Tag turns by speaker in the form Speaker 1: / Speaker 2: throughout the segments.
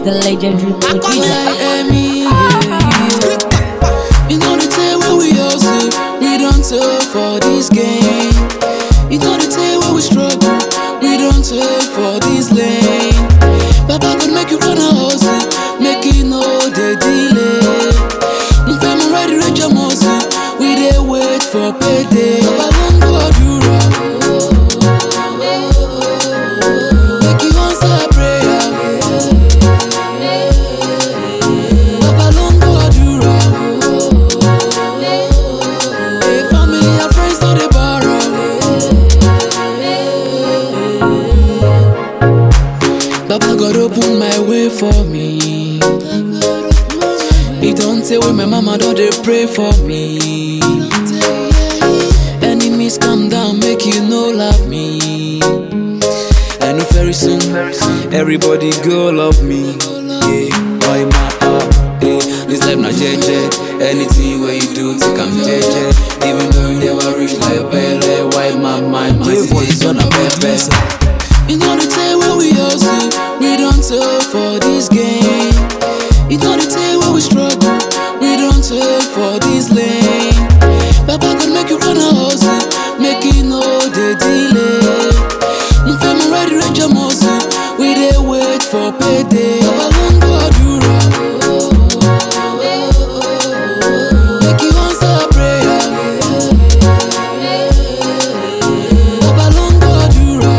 Speaker 1: the legendary producer.
Speaker 2: Miami, yeah, yeah. You know the tell where we hustle, we don't tell for this game. You know the tell where we struggle, we don't tell for this lane. Baba could make you wanna hustle, make it no the delay. Mfemo ready, reach your muscle, we dey wait for payday. Baba don't go Adura. Make you answer prayer. Baba don't go Adura. Hey, family and friends no dey borrow. Baba God open my way for me. He don't say when my mama don't dey pray for me. Enemies come down, make you no love me. I know very soon, everybody go love me. Yeah, why my up? Yeah, this life not JJ. Anything where you do, take am JJ. Even though you never reach like Pele, why my mind, my situation a pepe. You know the tell where we hustle, we don't tell for this game. You know the tell where we struggle, we don't tell for this lane. Baba could make you wanna hustle, make it no the delay. Mfemo ready, reach your muscle, we dey wait for payday. Baba don't go Adura. Make you answer prayer. Baba don't go Adura.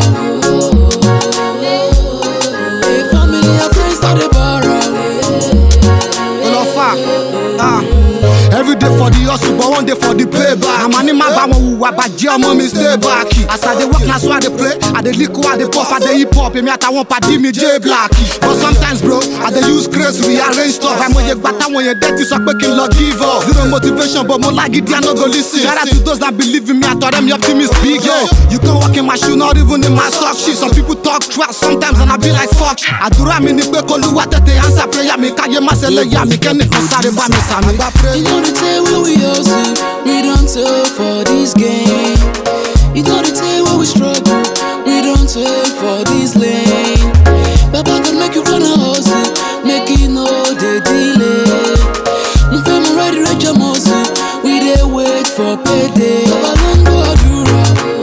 Speaker 2: Hey, family and friends not dey borrow.
Speaker 3: Olofa. Ah. Every day for the hustle, but one day for the payback. I'm an man, but one who bàjẹ́ ọmọ mi stay back. As I dey work, na so I dey play. I dey lick, I dey puff, I dey hip hop. Èmi àtàwọn pàdé mi J Black. But sometimes bro, I dey use grace rearrange stuff. Àìmọye gbà táwọn yẹn dẹ́tí sọ pé kí n lọ give up. Zero motivation, but mo lágídí, I no go lis ten. Shout out to those that believe in me, àtọ̀rẹ́ mi optimist big yo. You can walk in my shoe, not even in my sock shit. Some people talk trash sometimes and I be like fuck. Àdúrà mi ni pé k'Olúwa tètè answer prayer mi. Káyé má ṣe lè yá mi, kẹ́nìkan sáré bá mi sàmì.
Speaker 2: You know the tell where we hustle, we don't tell for this game. You know the tell where we struggle, we don't tell for this lane. Baba could make you wanna hustle, make it no the delay. Mfemo ready, reach your muscle, we dey wait for payday. Baba don't go Adura.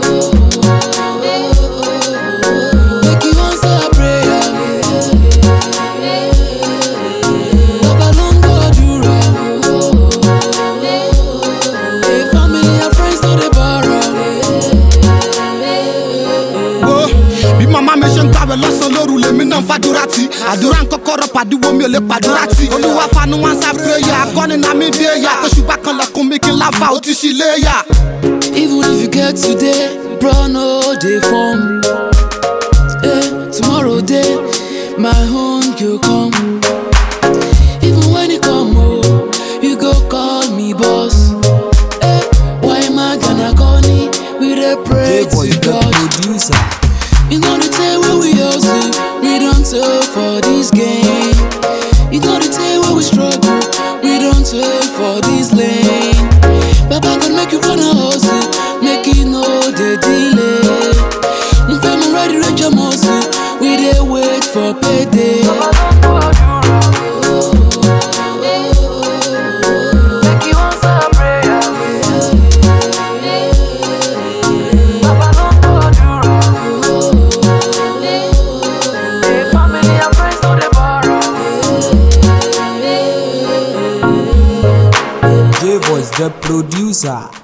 Speaker 2: Make you answer prayer. Baba don't go Adura. Hey, family and friends no dey borrow.
Speaker 3: wo bí màmá mi ṣe ń gbàwẹ̀ lọ́sàn lóru lèmi náà ń fàdúrà tí àdúrà ń kọ́kọ́rọ́ pàdúwọ́ mi ò lè pàdúrà tí olúwa fanu wọn sá prayer akọni náà mi dé yà tó ṣùgbọ́n kan lẹ́kùn mi kí n láfa ó ti ṣí léyà.
Speaker 2: Even if you get today, bro, no dey form. Eh, tomorrow day, my own go come. Even when it come, oh, you go call me boss. Eh, why am I gonna call me? We dey pray
Speaker 4: J-Boy,
Speaker 2: to
Speaker 4: the
Speaker 2: God.
Speaker 4: producer.
Speaker 2: You know the tell where we hustle, we don't tell for this game. You know the tell where we struggle, we don't tell for this lane. Baba could make you wanna hustle, make it no the delay. Mfemo ready, reach your muscle, we dey wait for payday. Make you answer prayer. Baba don't go Adura. Hey, family and friends no dey borrow.
Speaker 4: J Voice, the producer.